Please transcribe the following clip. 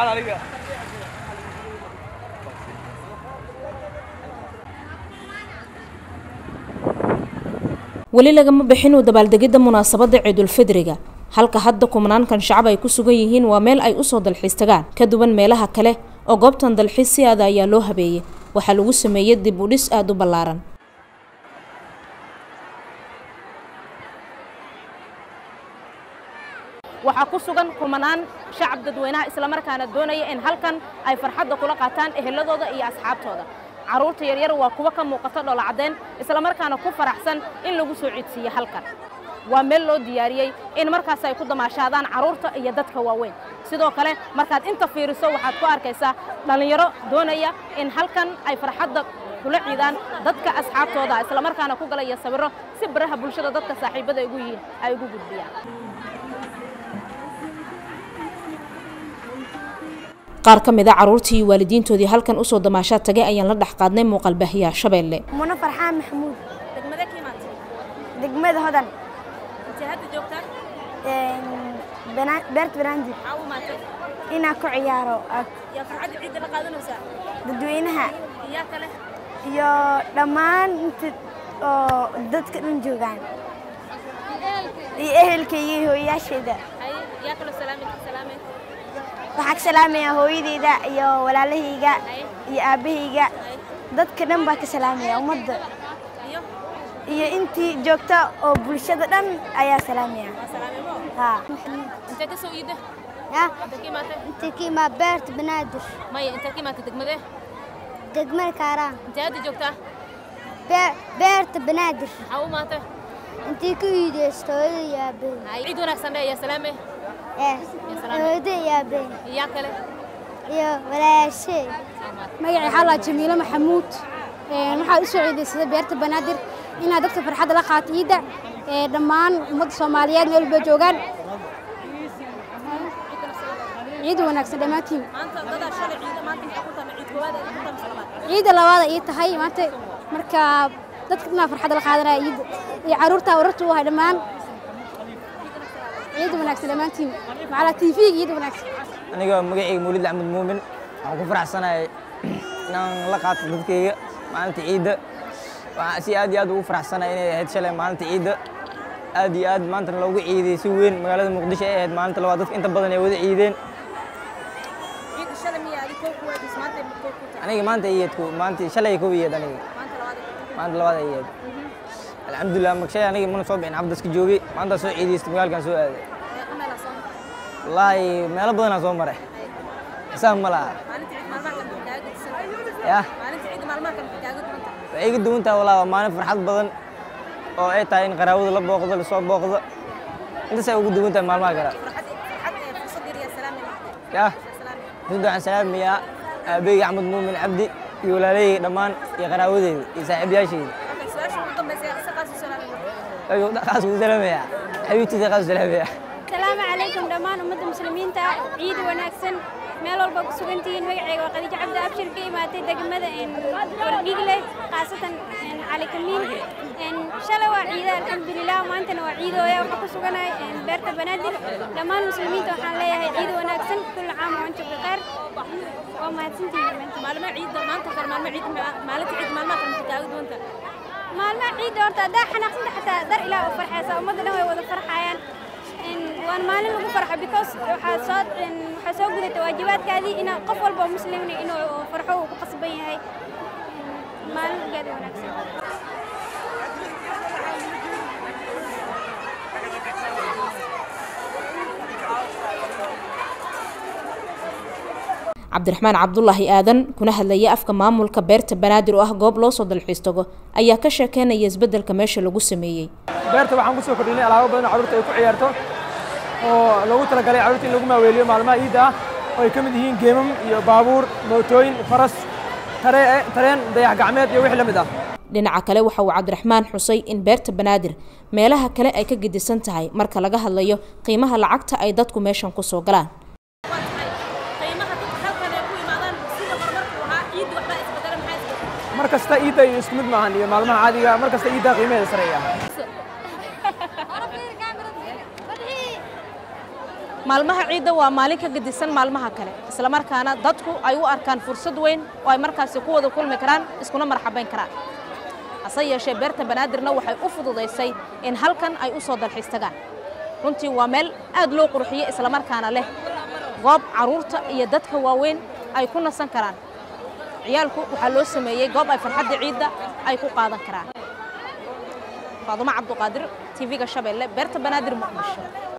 weli lagama bixin u dabaaldegidda munaasabadda ciidulfidriga halka hadda kumnaankan shacab ay ku sugan yihiin waa meel ay usoo dalxiis tagaan ka duwan meelaha kale oo goobtan dalxiis si aada ayaa loo habeeyey waxaa lagu sameeyey dib u dhis aada u ballaaran waxaa ku sugan kumanaan shacab dadweynaha islamarkaana doonaya in halkan ay farxadda kula qaataan eheladooda iyo asxaabtooda carruurta yaryar waa kuwa ka muuqata dhoolacadeen islamarkaana ku faraxsan in lagu soo ciidsiiyo halkan waa meel loo diyaariyey in markaas ay ku damaashaadaan carruurta iyo dadka waaweyn sidoo kale markaad inta fiiriso waxaad ku arkaysaa dhallinyaro doonaya in halkan ay farxadda kula ciidaan dadka asxaabtooda islamarkaana ku galaya sawirro si baraha bulshada dadka saaxiibada ugu yihiin ay ugu gudbiyaan qaar ka mid a carruurtii iyo waalidiintoodii halkan usoo damaashaad tagay ayaan la dhex qaadnay muuqaalbaahiyaha shabeelle muna farxaan maxamuud degmada ka imaatay degmada hodan intee hadda joogtaa beerta banaandir maxaa u imaatay inaan ku ciyaaro yaa farxadda ciidda la qaadanaysaa dadweynaha yaa kale iyo dhammaan inta oo dadka dhan joogaan iyo ehelkayga iyo hooyayaashayda haye yaa kale salaamay salaamay waxaa ka salaamayaa hooyadeyda iyo walaalahayga haye iyo aabbahayga dadka dhan baa ka salaamaya ummadda iyo iyo intii joogta oo bulshada dhan ayaa salaamaya salaamay mo haa intee ka soo iida ya intee ka imaatay intii ka imaa beerta banaadir maya intee ka imaatay degmadee degmada kaaraan intee hadda joogtaa beerta banaadir maxaa u imaatay intii ka iideysto hooyada iyo aabbahayga haye ciid wanaagsan dheh yaa salaamay Eh, salaam. hooyada iyo aabbahayga yaa kale iyo walaashay magacay xalaa jamiilo maxamuud Een, waxaa u soo ciidaysada beerta banaadir inaad dadka farxadda la qaato ciidda ee dhammaan ummadda soomaaliyeed meel walba joogaan ciid wanaagsan dhammaantiin maanta dadaa shalay ciida maanta maxaa ku tahay ciid koowaad ee ku tahay salaamaad ciidda labaada ii tahay maanta marka dadka dhanaa farxadda la qaadanaya ciidda iyo carruurta wararta u hay dhammaan ciid wanaagsan dhammaantiin macalaa tv ciid wanaagsan aniga magacayga mawlid axmed muumin waxaan ku faraxsanahay inaan la qaato dadkayga maalinta ciidda waxaan si aad iyo aad ugu faraxsanahay inay ahayd shalay maalinta ciidda aad iyo aad maantana loogu ciidiyey si weyn magaalada muqdisho ay ahayd maalinta labaad dadka inta badan ay wada ciideen ciidda shalay miya adi koo kuwaadis maanta ma koo ku tahay aniga maanta iyeed maanta shalay kow iyeed aniga maanta labaad ee maanta labaad ay iyeed alxamdulilah magshay aniga mana soo bixin xabdaska joogay maanta soo ciidaystay magaalkan soo aaday ku meelaa soo wallaahi meelo badanaa soo maray xisaab ma laha maalinta ciid maalmaha kan maxay kaaga gedisan yah maalinta ciid maalmaha kan maxay kaaga duwan tahay waxay iga duwan tahay walaa waa maalin farxad badan oo ay tahay in qaraawada la booqdo lasoo booqdo intaasay ugu duwan tahay maalmaha kale farxad farxad ee fursad yar yaa salaamay maanta yah salaamay runta waxaan salaamayaa aabeyga axmed muumin cabdi iyo walaalayga dhammaan iyo qaraawadeyda iyo saaxiibayaashayda okay su-aasha ugu dambaysa yaa isa qaas u salaamay ayuu dhaqaas ugu salaamayaa xabiibtiisa qaas u salaamayaa asalaamu calaykum dhammaan ummadda muslimiinta ah ciid wanaagsan meel walba ku sugan tihiin magacayga waa khadiijo cabdi abshir ka imaatay degmada wardhigle khaasatan cali kamiin shalay waa ciida alxamdulilah maantana waa ciidooya waxaa ku suganahay beerta banaadir dhammaan muslimiinta waxaan leeyahay ciid wanaagsan kulli caam wa antum bikheer waa mahadsantihiin dhammaantiin maalmaha ciidda maanta kale maalmaha ciid maalinta ciid maalmaha kan maxay kaaga duwan tahay maalmaha ciidda horta haddaa xanaaqsanta xataa dar ilaah u farxaysa ummadda dhan way wada farxayaan waan maalin lagu farxo because waxaa soo waxaa soo gudata waajibaadkaadii ina qof walba oo muslimna inuu farxo uu ku qasban yahay maalin ugeeda wanaagsan cabdiraxmaan cabdulaahi aadan kuna hadlaya afka maamulka beerta banaadir oo ah goob loo soo dalxiis tago ayaa ka sheekeynaya isbeddelka meesha lagu sameeyey beerta waxaan ku soo kordhinay alaabo badan oo carruurta ay ku ciyaarto oo loogu talagalay carruurta in lagu maaweeliyo maalmaha ciidda ah oo ay ka mid yihiin geemam iyo baabuur mootooyin faras taree- tareen dayax gacmeed iyo wixii la mid ah dhinaca kale waxa uu cabdiraxmaan xusay in beerta banaadir meelaha kale ay ka gedisan tahay marka laga hadlayo qiimaha lacagta ay dadku meeshan ku soo galaan waa tahay qiimaha dadka halkan ay ku imaadaan sida horumarku ahaa ciidda waxbaa isbedela maxaa isbedela mar kasta ciidda iyo isku mid maahan iyo maalmaha caadiga mar kasta ciidda qiimaheeda sareeya maalmaha ciidda waa maalin ka gedisan maalmaha kale islamarkaana dadku ay u arkaan fursad weyn oo ay markaasi ku wada kulmi karaan iskuna marxabayn karaan hase yeeshee beerta banaadirna waxay u fududaysay in halkan ay u soo dalxiis tagaan runtii waa meel aad loo qurxiyey islamarkaana leh goob carruurta iyo dadka waaweyn ay ku nasan karaan ciyaalku waxaa loo sameeyey goob ay farxadda ciidda ay ku qaadan karaan faadumo cabduqaadir tv-ga shabeelle beerta banaadir muqdisho